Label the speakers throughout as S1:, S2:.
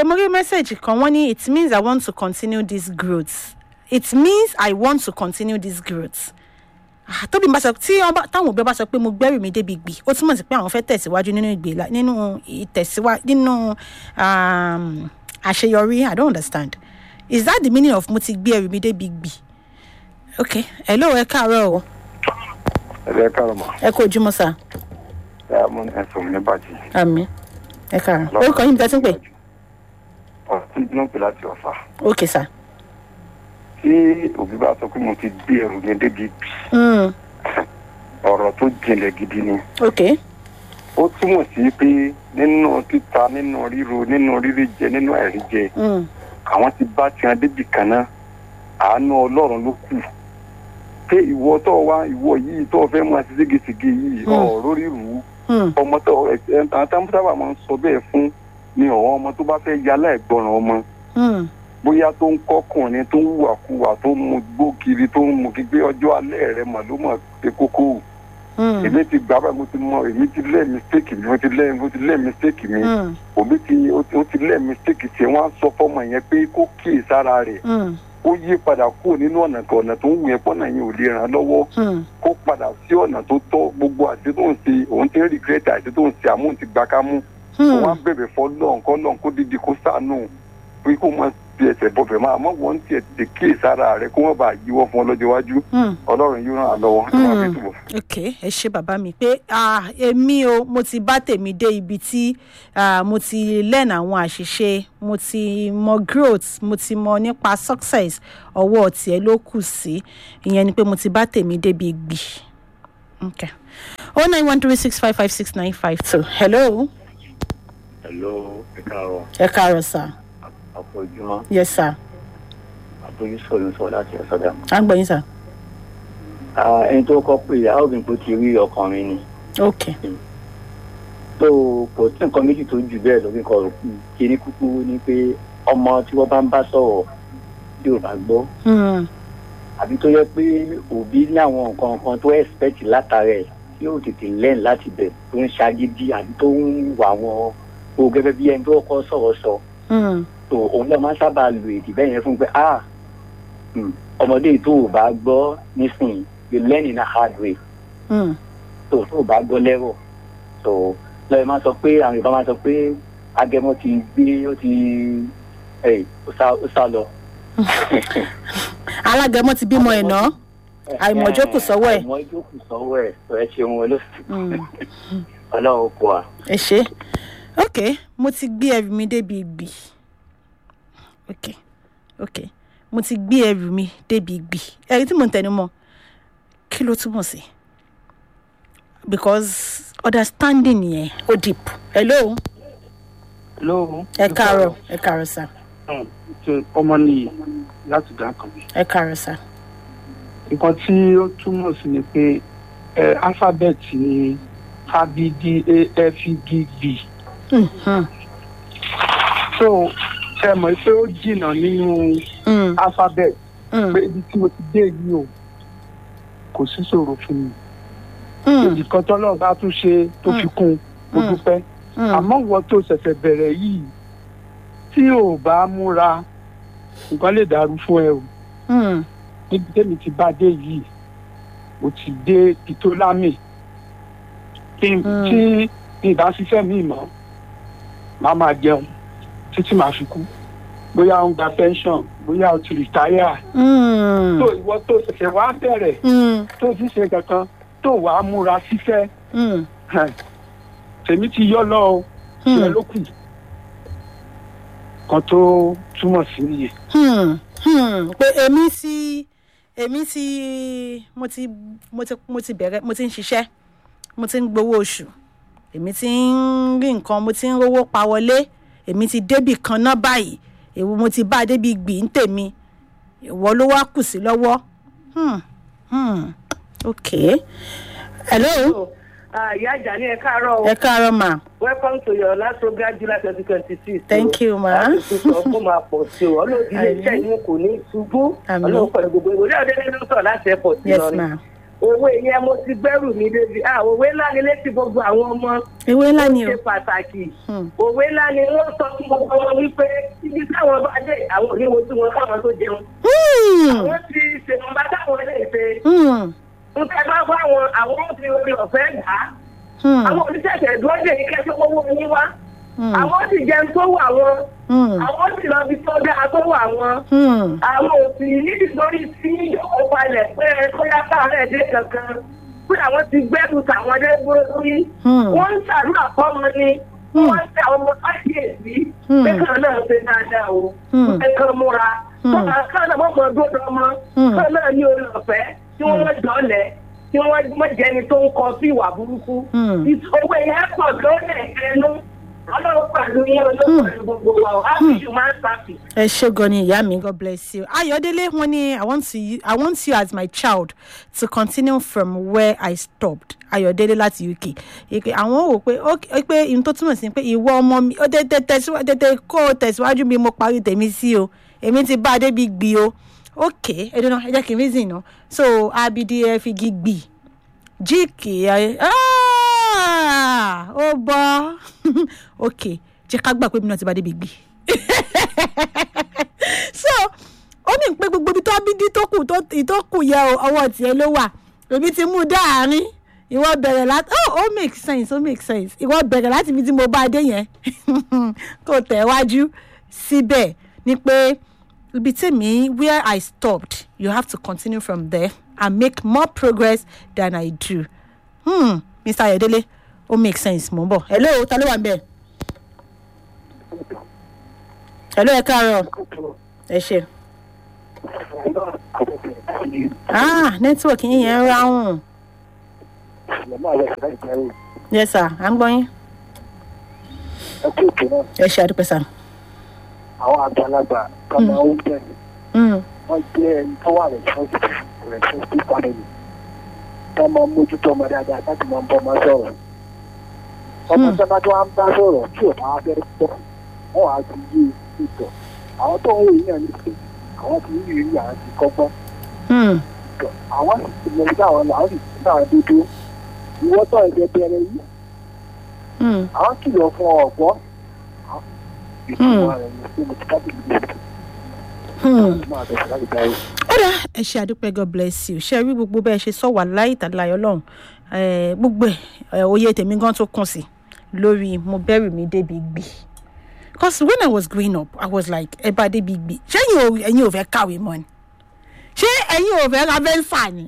S1: ok mo rí mẹ́sẹ̀gì kan wọ́n ní it means i want to continue this growth it means i want to continue this growth Ah, tóbi bá sọ tí wọ́n bá- táwọn òbí bá sọ pé mo gbẹ́rù mi débi gbì ó túmọ̀ sí pé àwọn fẹ́ tẹ̀síwájú nínú ìgbéla nínú ìtẹ̀síwájú nínú um, àṣeyọrí i don't understand is that the meaning of mo ti gbé ẹrù mi débi gbì ok hello ẹ káàárọ̀ o
S2: ẹ̀rẹ́ kárọ̀ mọ́
S1: ẹ kó ojúmọ́ sá
S2: ẹ̀ mú ẹ̀sùn ní bàjẹ́.
S1: àmì ẹ káàárọ̀ orúkọ yín bí tẹ́tí ń pè
S2: ọ̀sìn ló ń pè láti ọ̀fà.
S1: ok sá
S2: tí òbí bá sọ pé mo ti gbé ẹrù yẹn débi bì
S1: mm,
S2: ọ̀rọ̀ tó jinlẹ̀ gidi ni.
S1: ok
S2: ó túmọ̀ sí pé nínú títa nínú ríro nínú rírí jẹ nínú àìrí jẹ
S1: mm,
S2: àwọn ti bá tiwọn débi kan náà àánú ọlọ́run ló kù pé ìwọ tó wá ìwọ yìí tó fẹ́ máa ṣe ségesège yìí
S1: Hmm.
S2: ọ̀rọ̀ rírù
S1: mm,
S2: ọmọ tó ẹ̀ ẹ̀ àwọn sábà máa ń sọ bẹ́ẹ̀ fún ni ọ̀wọ́n ọmọ tó bá fẹ́ yálà ẹ̀gbọ́ràn ọmọ
S1: mm,
S2: bóyá tó ń kọkùnrin tó ń hùwàkuwà tó ń mu gbó kiri tó ń mu gbígbé ọjọ́ alẹ́ rẹ mà ló mọ̀ pé kókó
S1: mm,
S2: èmi ti gbà báyìí mo ti mọ èmi ti lẹ́ mistake mi mo ti lẹ́ mo ti lẹ́ mistake mi
S1: mm,
S2: òbí ti ó ti- ó ti lẹ́ mistake tiẹ̀ wọ́n á sọ fọ́mọ yẹn pé kó kíyè sára rẹ̀
S1: mm,
S2: ó yí padà kúrò nínú ọ̀nà kan ọ̀nà tó ń wù yẹn pọ́nà yẹn ò lè ràn án lọ́wọ́
S1: mm,
S2: kó padà sí ọ̀nà tó tọ́ gbogbo àti tó ń ṣe òun ti ń regret àti tó ń ṣe àmúhùn ti gbà ká mú wọn á
S1: mm,
S2: bẹ̀bẹ̀ fọ́ lọ́n kọ́ lọ́n kó dídí kó sànù pé kó máa fi ẹsẹ̀ bọ̀bẹ̀ máa mọ̀ wọ́n tiẹ̀ tètè kíyè sára rẹ̀ kó wọ́n bá yíwọ́ fún ọ lọ́jọ́ iwájú
S1: mm.
S2: ọlọ́run yóò ràn án lọ́wọ́ ẹ máa fi
S1: Mm.
S2: túbọ̀.
S1: ok ẹ ṣe bàbá mi pé ah, èmi o mo ti bá tèmi dé ibi tí ah, mo ti learn àwọn àṣìṣe mo ti mọ growth mo ti mọ nípa success ọwọ́ tiẹ̀ ló kù sí ìyẹn ni pé mo ti bá tèmi débi gbì ok oh nine one three six five five six nine five two hello
S3: Hello, ẹ káàárọ̀,
S1: ẹ káàárọ̀ sir
S3: àpòjúmọ́,
S1: yes sir
S3: àbójúsọ̀ ló ń sọ láti ọ̀sọ́dà.
S1: à ń gbọ́ yín sir
S3: Ẹni tó kọ́ pé ìyá òbí tó ti rí ọkùnrin ni.
S1: ok
S3: Tó kò sí nǹkan méjì tó jù bẹ́ẹ̀ lórí nǹkan òkú. Kíní kúkú ni pé ọmọ tí wọ́n bá ń bá sọ̀rọ̀ tí ò bá gbọ́.
S1: Hmm,
S3: Àbí tó yẹ pé òbí ní àwọn nǹkan kan tó expect látara ẹ̀ tí yóò tètè learn láti bẹ̀ tó ń ṣagídí àbí tó ń wà wọn o gẹ́gẹ́ bí ẹni tó kọ́ sọ̀rọ̀ sọ.
S1: hmm,
S3: tó òun náà máa ń sábà lo èdè bẹ́ẹ̀ yẹn fún pé ah hmm, ọmọdé tó o bá gbọ́ nísìnyí you learn in a hard way
S1: hmm,
S3: tó tó o bá gbọ́ lẹ́rọ̀ tó lọ́yẹ̀ máa sọ pé àwọn Yorùbá máa sọ pé agẹmọ ti gbé ó ti ẹ̀ ó sá ó sá lọ.
S1: alágẹmọ ti bímọ ẹ̀ náà Àìmọ̀jókòó sọ́wọ́ ẹ̀.
S3: àìmọ̀jókòó sọ́wọ́ ẹ̀ tó ẹ ṣeun wọn ló
S1: Hmm.
S3: ọlọ́run kọ à.
S1: ẹ ṣe ok mo ti gbé ẹrù mi débi ìgbì ok ok mo ti gbé ẹrù mi débi ìgbì ẹrí tí mo ń tẹnu mọ́ kí ló túmọ̀ sí because understanding yẹn ó deep hello
S4: Hello.
S1: ẹ káàárọ̀ ẹ káàárọ̀ sá
S4: Ṣé ọmọ nìyí láti dá kan mi.
S1: ẹ káàárọ̀ sá
S4: Nǹkan tí ó túmọ̀ sí ni pé ẹ alphabet ni A B D A F E G B.
S1: Hmm, hmm,
S4: So ṣe mọ̀ pé ó jìnnà nínú
S1: hmm,
S4: alphabet
S1: hmm,
S4: pé ibi tí mo ti dé yìí o kò sí ṣòro fún mi.
S1: hmm,
S4: Nǹkan tọ́lọ́run bá tún ṣe tó fi kún un mo
S1: Mm.
S4: dúpẹ́.
S1: hmm,
S4: Àmọ́ ìwọ tó ṣẹ̀ṣẹ̀ bẹ̀rẹ̀ yìí tí ò bá múra nǹkan lè dàrú fún ẹ o.
S1: hmm,
S4: níbi tẹ́mi ti bá dé yìí mo ti dé pitolámì kí n
S1: Mm.
S4: tí ìbá ṣiṣẹ́ mi mọ́ máa máa jẹun títí màá fi kú bóyá ó ń gba pension bóyá ó ti rìtáyà
S1: hmm,
S4: tó ìwọ tó ṣẹ̀ṣẹ̀ wá bẹ̀rẹ̀
S1: hmm,
S4: tó ti ṣe kankan tó wàá múra ṣiṣẹ́
S1: hmm,
S4: hàn, tèmi ti yọ lọ o
S1: hmm.
S4: ìyẹn ló kù kan tó túmọ̀ sí nìyẹn.
S1: Hmm, hmm, pé èmi ti èmi ti mo ti mo ti mo ti bẹ̀rẹ̀ mo ti ń ṣiṣẹ́ mo ti ń gbowó oṣù èmi ti ń rí nǹkan mo ti ń rówó pa wọlé èmi ti débì kan náà báyìí èwo mo ti bá a débi gbì ń tèmi ìwọ ló wá kù sí lọ́wọ́ hmm, hmm, ok hello
S5: ìyá àjà ní ẹ káàárọ̀ o
S1: ẹ káàárọ̀ ma
S5: welcome to your last program july twenty twenty six.
S1: Thank you, ma.
S5: láti sọ fún máa pọ̀ sí o ọlọ́run ilé iṣẹ́ yìí kò ní ṣubú
S1: Àmín.
S5: ọlọ́run pẹ̀lú gbogbo ìwòlẹ́ ọ̀dẹ́dẹ́ ló sọ̀rọ̀ láti airport
S1: yes
S5: Ìlọrin.
S1: ma
S5: òwe yẹn mo ti gbẹ́rù mi débi ah òwe ńlá ni létí gbogbo àwọn ọmọ
S1: ewé ńlá ni o
S5: ṣe pàtàkì
S1: Hmm.
S5: òwe ńlá ni wọ́n sọ fún gbogbo wọn wípé ibi táwọn bá dé àwọn oníwo tí wọn káwọn tó jẹun
S1: Hmm.
S5: àwọn ti ṣèwọ̀nba táwọn lè ṣe
S1: Hmm.
S5: nǹkan bá bá wọn àwọn ó fi orí ọ̀fẹ́ gbà á
S1: Hmm.
S5: àwọn oníṣẹ̀ṣẹ̀ dúró dé ní kẹ́sọ́ owó yín wá
S1: Hmm.
S5: àwọn ó sì jẹun tó wà wọn
S1: Hmm.
S5: àwọn ó sì lọ bí tó dáa tó wà wọn
S1: Hmm.
S5: àwọn òsì níbi lórí tí yóò balẹ̀ pé bóyá káàárẹ̀ dé kankan pé àwọn ti gbẹ́rù tàwọn dé lórí
S1: Hmm.
S5: wọ́n ń ṣàdúrà fọ́mọ ni
S1: Hmm.
S5: wọ́n ń tẹ àwọn ọmọ káṣíyèsí
S1: Hmm.
S5: pé kan náà ṣe dáadáa o
S1: Hmm.
S5: pé kan múra
S1: Hmm.
S5: kan náà mọ̀ dúró ọmọ
S1: Hmm.
S5: kan náà ní orí ọ̀fẹ́ tí wọ́n mọ̀ jọ́lẹ̀ tí wọ́n mọ̀ jẹ́ni tó ń kọ sí ìwà burúkú
S1: Hmm.
S5: owó yẹn pọ̀ lórí ẹ̀kẹ́nu ọlọ́run pẹ̀lú yẹn ọlọ́run pẹ̀lú gbogbo wa o happy human service.
S1: ẹ ṣé gan ni ìyá mi god bless you ayọ̀délé wọn ni i want to i want you as my child to continue from where i stopped ayọ̀délé láti uk ìpè àwọn wò pé ó pé ihun tó túmọ̀ sí pé ìwọ ọmọ mi ó tètè tẹ̀síwájú tètè kó o tẹ̀síwájú bí mo parí tèmi sí o èmi ti bá a débi gbì o ok ẹ dúró ẹ jẹ́ kí n reason náà so abidi ẹ fi gi gbì jíìkì ẹ ah, ó bọ́ ok jẹ́ ká gbà pé mi náà ti bá a débi gbì so ó ní pé gbogbo ibi tó abídí tó kù tó tó kù yẹ o, ọwọ́ tiẹ̀ ló wà èmi ti mú un dáàrin ìwọ bẹ̀rẹ̀ láti oh ó make sense ó make sense ìwọ bẹ̀rẹ̀ láti ibi tí mo bá a dé yẹn kò tẹ̀ wájú síbẹ̀ ni pé ibi tèmi where I stopped you have to continue from there and make more progress than I do hmm, Mr. Ayodele ó make sense mo ń bọ̀ hello ta ló wà ń bẹ̀ hello ẹ káàárọ̀ ẹ ṣe ah network yín yẹn ń ráhùn yes sir à ń gbọ́ yín ẹ ṣe àdúpẹ́ sir.
S6: àwọn àgbàlagbà tó máa ń bẹ̀
S1: Mm,
S6: wọ́n jẹ́ ẹni tó wà responsible responsible family tó máa ń mójútó ọmọ dáadáa láti máa ń bọ́ ọmọ sọ̀rọ̀ ọmọ
S1: Hmm.
S6: sábà tó wá ń bá sọ̀rọ̀ tí ò bá fẹ́ pọ̀ wọ́n á ti yé ìtọ̀ àwọn tó ń wò yín náà ní pé àwọn ti ní ìrírí àwọn ti kọ́gbọ́n
S1: mm,
S6: ìtọ̀ àwọn sì ti mọ nígbà àwọn làwọn sì ti náà dúdú ìwọ́ tó ẹ̀jẹ̀ bẹ̀rẹ̀ yìí
S1: mm.
S6: àwọn kìlọ̀ fún ọ̀gbọ́n ìtumọ̀ rẹ̀ ní pé mo ti kábìlì lóòótọ́
S1: Hmm.
S6: máa bẹ̀rẹ̀ láti darí.
S1: ó dá ẹ ṣe àdúpẹ́ god bless you ṣe rí gbogbo bẹ́ẹ̀ ṣe sọ wà láì tàláyọ̀ lọ́hùn Eh, gbogbo ẹ̀ òye tèmi gan tó kùn sí lórí mo bẹ̀rù mi débi gbì because when i was growing up i was like ẹ bá débi gbì ṣé ẹ̀yin ò ẹ̀yin ò fẹ́ kàwé mọ́ ni ṣé ẹ̀yin ò fẹ́ ra bẹ́ńsà ni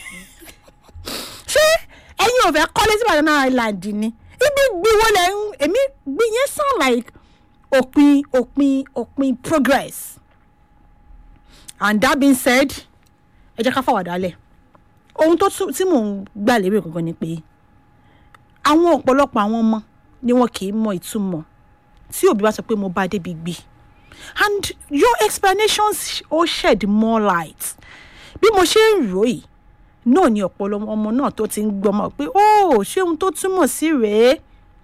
S1: ṣé ẹ̀yin ò fẹ́ kọ́lé sí Banana Island ni ibi gbì wo lẹ̀ ń èmi gbì yẹn sound like òpin òpin òpin progress and that being said ẹ jẹ́ ká fàwàdà lẹ̀ ohun tó tún tí mò ń gbà lérò gangan ni pé àwọn ọ̀pọ̀lọpọ̀ àwọn ọmọ ni wọn kì í mọ ìtumọ̀ tí òbí bá sọ pé mo bá débi gbì and your explanations ó shed more light bí mo ṣe ń rò yìí náà ni ọ̀pọ̀lọpọ̀ ọmọ náà tó ti ń gbọmọ pé ó ṣé ohun tó túmọ̀ sí rèé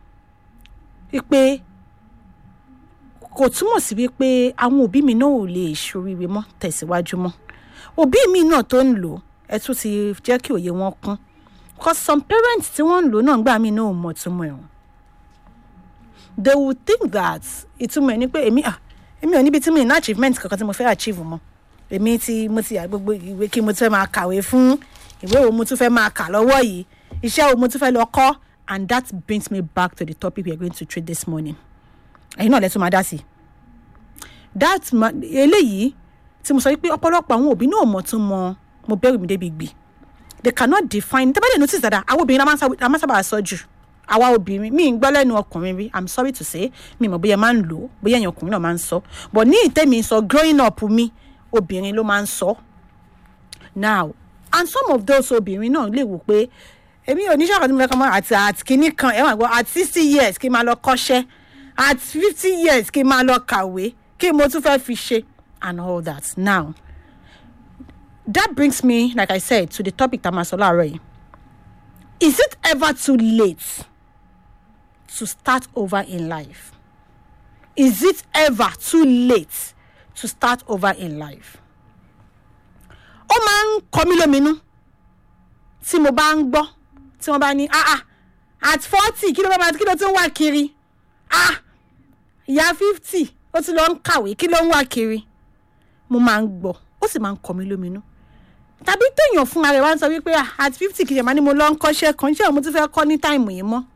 S1: pé kò túmọ̀ sí wípé àwọn òbí mi náà ò lè ṣoríire mọ́ tẹ̀síwájú mọ́ òbí mi náà tó ń lò ẹ tún ti jẹ́ kí òye wọn kún cause some parents tí wọ́n ń lò náà gbà mí náà ò mọ̀ túmọ̀ ẹ̀ wọ́n they would think that ìtumọ̀ ẹ̀ ni pé èmi ah èmi ò níbi tí mi ní achievement kankan tí mo fẹ́ achieve mọ́ èmi tí mo ti yà gbogbo ìwé kí mo tún fẹ́ máa kàwé fún ìwé wo mo tún fẹ́ máa kà lọ́wọ́ yìí iṣẹ́ wo mo tún fẹ́ lọ kọ́ and that brings me back to the topic we are going to treat this morning ẹ̀yin náà lẹ́tún máa dá sí i that ma eléyìí tí mo sọ wípé ọ̀pọ̀lọpọ̀ àwọn òbí náà mọ̀ tún mọ mo bẹ̀rù mi débi gbì they cannot define tẹ́ bá dẹ̀ notice dada àwọn obìnrin la máa ń sábà sọ jù àwa obìnrin mi ń gbọ́ lẹ́nu ọkùnrin rí i'm sorry to say mi mọ̀ bóyá máa ń lò ó bóyá ẹ̀yìn ọkùnrin náà máa ń sọ but ní ìtẹ́mi sọ growing up mi obìnrin ló máa ń sọ now and some of those obìnrin náà lè wò pé èmi ò ní sàkóso mi fẹ́ kọ́ mọ́ àti àti kínní kan ẹ̀wọ̀n àgbọ̀ at sixty years kí n máa lọ kọ́ṣẹ́ at fifty years kí n máa lọ kàwé kí mo tún fẹ́ fi ṣe and all that now that brings me like i said to the topic tá a máa sọ láàárọ̀ yìí is it ever too late to start over in life is it ever too late to start over in life ó máa ń kọ mí lóminú tí mo bá ń gbọ́ tí wọ́n bá ní ah ah at forty kí ló bá máa kí ló tún wà kiri ah ìyá fifty ó ti lọ ń kàwé kí ló ń wà kiri mo máa ń gbọ́ ó sì máa ń kọ́ mi lóminú tàbí téèyàn fún ara ẹ̀ wá ń sọ wípé ah at fifty kìí ṣe máa ní mo lọ ń kọ́ṣẹ́ kan ṣé mo ti fẹ́ kọ́ ní táìmù yìí mọ́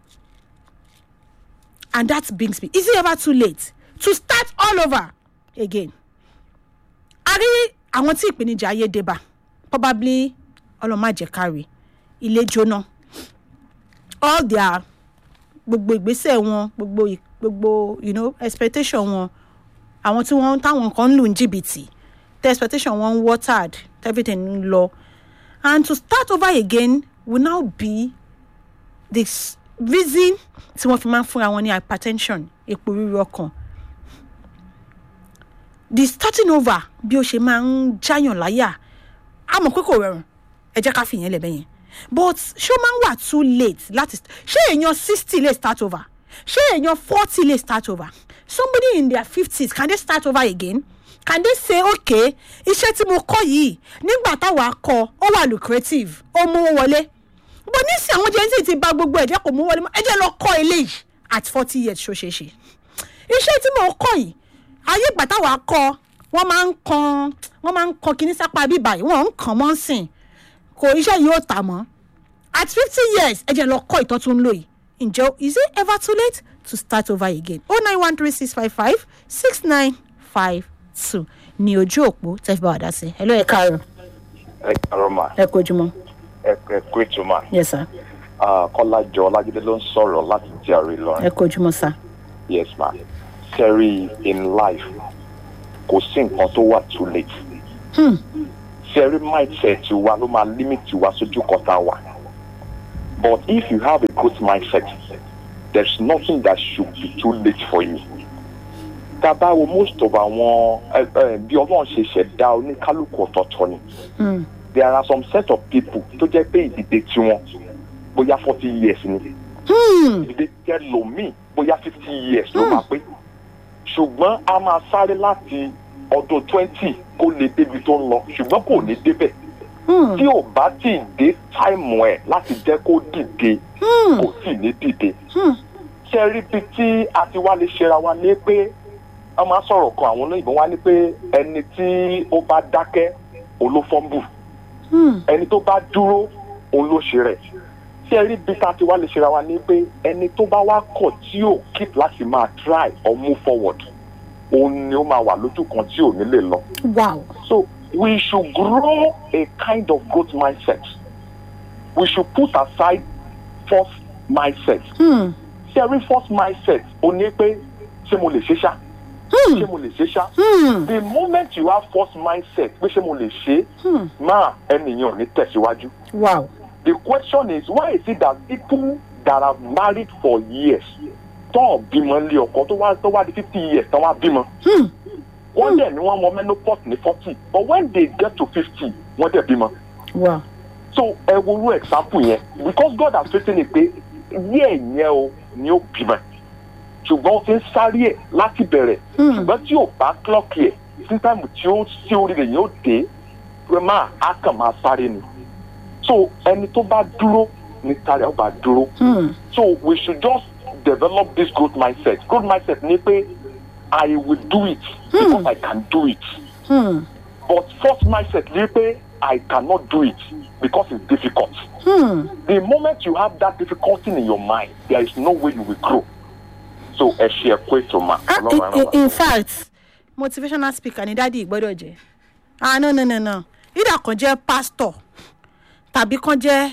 S1: and that brings me is it ever too late to start all over again a rí àwọn tí ìpèníjà ayé dé bá probably ọlọ́màjẹ̀kárí ilé jóná all their gbogbo ìgbésẹ̀ wọn gbogbo ì- gbogbo you know expectation wọn àwọn tí wọ́n táwọn kan ń lù ní jìbìtì the expectation wọn watered everything ń lọ and to start over again will now be the s- reason tí wọ́n fi máa ń fúnra wọn ní hypertension epo ríru ọkàn the starting over bí ó ṣe máa ń jáyàn láyà a mọ̀ pé kò rọrùn ẹ jẹ́ ká fìyẹn lẹ̀ bẹ́yẹn but ṣé ó máa ń wà too late láti ṣé èèyàn sixty lè start over ṣé èèyàn forty lè start over somebody in their fifties can they start over again can they say okay iṣẹ́ tí mo kọ́ yìí nígbà táwa kọ́ ó wà lucrative ó mú wọlé bó nísìnyí àwọn jẹ́ńsì ti ba gbogbo ẹ̀jẹ̀ kò mú wọlé mọ́ ẹ jẹ́ lọ kọ́ eléyìí at forty years ṣó ṣeé ṣe iṣẹ́ tí mo kọ́ yìí ayé ìgbà táwa kọ́ wọ́n máa ń kan wọ́n máa ń kan kinní sápá bíbá yìí wọ́n ń kàn mọ́ sìn kò iṣẹ́ yìí ó tà mọ́ at fifty years ẹ jẹ́ lọ kọ́ ìtọ́ tó ń lò yìí ǹjẹ́ is it ever too late to start over again oh nine one three six five five six nine five two ní ojú òpó tẹ́ fi bá wa dá sí ẹ ló ẹ káàárọ̀
S7: ẹ kàrọ mà
S1: ẹ kojúmọ́
S7: ẹ ẹ kú ètò mà
S1: yes sir
S7: kọ́lájọ ọlájídé ló ń sọ̀rọ̀ láti jàre
S1: ẹ
S7: lọ́rùn
S1: kojúmọ́ sir
S7: yes ma sẹ́rí in life kò sí nǹkan tó wà too late
S1: hmm.
S7: sẹ́rí mindset wa ló máa limit wa sójú kan tá a wà but if you have a good mindset there's nothing that should be too late for you tá a bá wo most of àwọn ẹ ẹ bí ọlọ́run ṣe ṣẹ̀dá oníkálukú ọ̀tọ̀ọ̀tọ̀ ni
S1: Hmm.
S7: there are some set of people tó jẹ́ pé ìdìde tiwọn bóyá forty years ni
S1: Hmm.
S7: ìdílé jẹ́ lomi bóyá fifty years ló máa pé ṣùgbọ́n a máa sáré láti ọdún twenty kó lè débi tó ń lọ ṣùgbọ́n kò ní débẹ̀
S1: Hmm.
S7: tí ò bá tí ì dé táìmù ẹ̀ láti jẹ́ kó dìde
S1: Hmm.
S7: kò tí ì ní dìde
S1: Hmm.
S7: ṣe rí bí tí a ti wá lè ṣera wa ní pé wọ́n máa sọ̀rọ̀ kan àwọn olóyìnbó wá ní pé ẹni tí ó bá dákẹ́ òun ló fọ́nbù
S1: Hmm.
S7: ẹni tó bá dúró òun ló ṣe rẹ̀ tí ẹ rí bí tá a ti wá lè ṣera wa ní pé ẹni tó bá wá kọ̀ tí ò keep láti máa try or move forward òun ni ó máa wà lójú kan tí ò ní lè lọ.
S1: wow
S7: so we should grow a kind of growth mindset we should put aside false mindset
S1: Hmm.
S7: ṣé ẹ rí false mindset ó ní pé ṣé mo lè ṣe ṣá
S1: Hmm.
S7: ṣé mo lè ṣe ṣá
S1: Hmm.
S7: the moment you have false mindset pé ṣé mo lè ṣe
S1: Hmm.
S7: máa ẹnìyàn ò ní tẹ̀síwájú.
S1: wow
S7: The question is why is it that people that have married for years tán bímọ lé ọkọ tó wá tó wá di fifty years tán wá bímọ
S1: Hmm.
S7: wọ́n dẹ̀ ni wọ́n mọ menopause ní forty but when they get to fifty wọ́n dẹ̀ bímọ
S1: wow
S7: so ẹ wo irú example yẹn because God has written it pé yẹ́ ẹ̀yẹ́ o ni ó bímọ ṣùgbọ́n ó ti ń sáré ẹ̀ láti bẹ̀rẹ̀
S1: Hmm.
S7: ṣùgbọ́n tí ò bá clock ẹ̀ sí táìmù tí ó sí orí rẹ̀ yóò dé pé máa á kàn máa sáré ni so ẹni tó bá dúró ní tàrí ó bá dúró
S1: Hmm.
S7: so we should just develop this growth mindset growth mindset ni pé I will do it because I can do it
S1: Hmm.
S7: but false mindset ni pé I cannot do it because it's difficult
S1: Hmm.
S7: the moment you have that difficulty in your mind there is no way you will grow so ẹ ṣe ẹ kó ètò mà
S1: Ah,
S7: Ọlọ́run
S1: in,
S7: á ràn
S1: in,
S7: wá.
S1: in fact motivational speaker ni dádì gbọ́dọ̀ jẹ́ ah no no no no either kan jẹ́ pastor tàbí kan jẹ́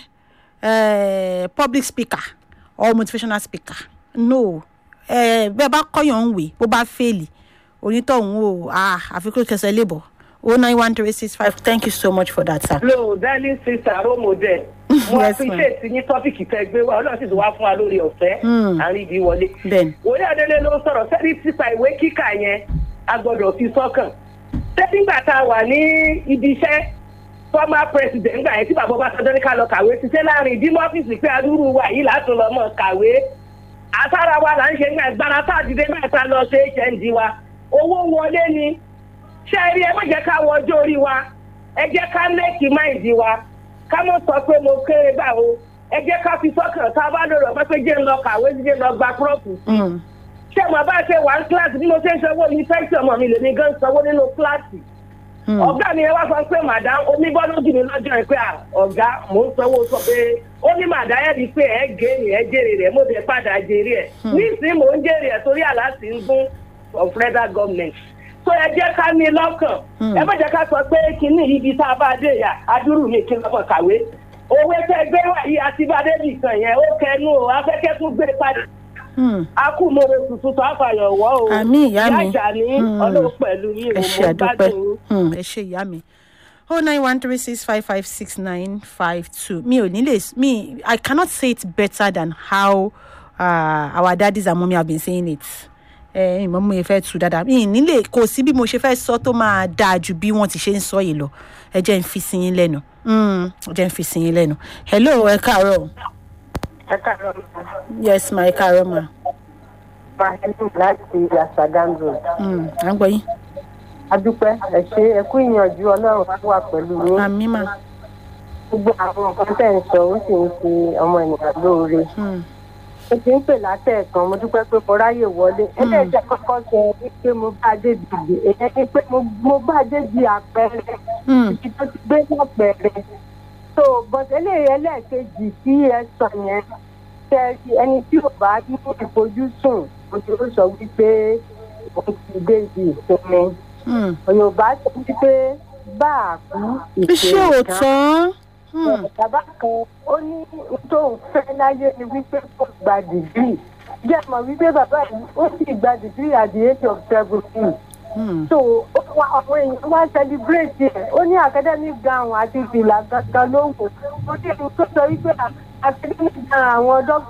S1: eh, public speaker or motivational speaker no eh, bẹ́ẹ̀ bá kọ́yàn ń wè bó bá fèèlì onítọ̀hún o ah àfikún kẹsẹ̀ lébọ̀ o nine one three six five thank you so much for that sir.
S5: lo darling sister role model mo
S1: Yes, ma'am.
S5: appreciate ní tọ́pìkì tẹ gbé wa ọlọ́run sì tún wá fún wa lórí ọ̀fẹ́
S1: Hmm.
S5: àríbi wọlé.
S1: bẹ́ẹ̀ni
S5: òní adélé ló sọ̀rọ̀ sẹ́ni sípa ìwé kíkà yẹn a gbọ́dọ̀ fi sọ́kàn. sẹ́tìgbà tá a wà ní ibi iṣẹ́ former president gbà yẹn tí bàbá Ọbásanjọ́ ní ká lọ kàwé ṣiṣẹ́ láàrin ìdímọ́ ọ́fíìsì pé adúrú wa yìí látún lọ mọ̀ kàwé. àtàrà wa là ń ṣe ní agbára tá a dìde mẹ́ta lọ ṣe hnd wa owó wọlé ni ṣé ẹ rí ẹ má jẹ́ ká wọ ọjọ́ orí wa ẹ jẹ́ ká lẹ́kì máìndì wa ká mọ̀ sọ pé mo kéré báwo ẹ jẹ́ ká fi sọ́kàn tá a bá lọ́rọ̀ pé pé jẹ́ ń lọ kàwé jẹ́ ń lọ gba kúrọ́ọ̀pù
S1: Mm.
S5: ṣé mo bá ṣe wà ní kíláàsì bí mo ṣe ń sanwó yunifásitì ọmọ mi lèmi gan sanwó nínú kíláàsì
S1: Mm.
S5: ọ̀gá mi ẹ wá sọ pé màdá omi bọ́ lójú mi lọ́jọ́ yẹn pé à, ọ̀gá mò ń sanwó sọ pé ó ní màdá ẹ̀ rí i pé ẹ̀ gé ni ẹ̀ jèrè rẹ̀ mo bẹ̀ padà jèrè ẹ̀ nísìnyí mò ń jèrè ẹ̀ torí àlàsì ń gún of federal government so ẹ jẹ́ ká ní lọ́kàn
S1: Hmm.
S5: ẹ má jẹ́ ká sọ pé kínní ibi tá a bá dé yà adúrú mi kí n lọ́kàn kàwé òwe tẹ gbé wá yìí àti bá débì kan yẹn ó kẹnu o afẹ́kẹ́ tún gbé padà
S1: Mm.
S5: akúmọ̀rẹ́ tuntun tó àfàyàn wọ́ o
S1: Àmín, ìyá mi.
S5: ìyá ìjà ní
S1: Hmm.
S5: ọlọ́run pẹ̀lú yìí
S1: ẹ
S5: o
S1: ṣe
S5: mo
S1: àdúpẹ́
S5: gbádùn yín.
S1: Mm, ẹ ṣe ìyá mi oh nine one three six five five six nine five two mi ò ní lè mi i cannot say it better than how uh, our daddies and mummy have been saying it ẹ ìmọ̀ mo yẹ fẹ́ tu dáadáa mi ì nílé kò sí bí mo ṣe fẹ́ sọ tó máa dáa ju bí wọ́n ti ṣe ń sọ yìí lọ ẹ jẹ́ ń fi sí yín lẹ́nu Mm, ẹ jẹ́ ń fi sí yín lẹ́nu hello ẹ káàárọ̀
S8: ẹ káàárọ̀
S1: yes ma ẹ káàárọ̀ ma
S8: máa ẹni láti àṣàgángò
S1: Mm, à ń gbọ́ yín
S8: adúpẹ́ ẹ ṣe ẹ kú ìyànjú ọlọ́run á wà pẹ̀lú yín
S1: àmì ma
S8: gbogbo àwọn nǹkan tẹ̀ ń sọ ó sì ń ṣe ọmọ ènìyàn lóore
S1: Mm,
S8: mo ti ń pè látẹ̀ẹ̀kan mo dúpẹ́ pé mo ráyè wọlé ẹlẹ́ẹ̀jẹ̀ kọ́kọ́ sọ wípé mo bá dé dìde èyàn ni pé mo- mo bá dé di àpẹẹrẹ
S1: mm,
S8: ibi tó ti gbé lápẹẹrẹ so bọ̀dẹ́lẹ̀ ẹlẹ́ẹ̀kejì tí ẹ sọ yẹn tẹ ẹni tí ò bá ní ìfojúsùn ojú ó sọ wípé òun ti dé ibi ìsinmi
S1: mm.
S8: yorùbá sọ wípé bá a kú
S1: iṣẹ́ òótọ́ Mm,
S8: bàbá kan ó ní ohun tó ń fẹ́ láyé ni wípé kó gba dìgírì jẹ́ mọ̀ wípé bàbá yìí ó sì gba dìgírì at the age of seventeen
S1: mm.
S8: so ó wá àwọn èèyàn wá celebrate ẹ̀ ó ní academic gown àti fìlà gangan ló wò ó ní ìlú tó sọ wípé academic gown àwọn dókítà.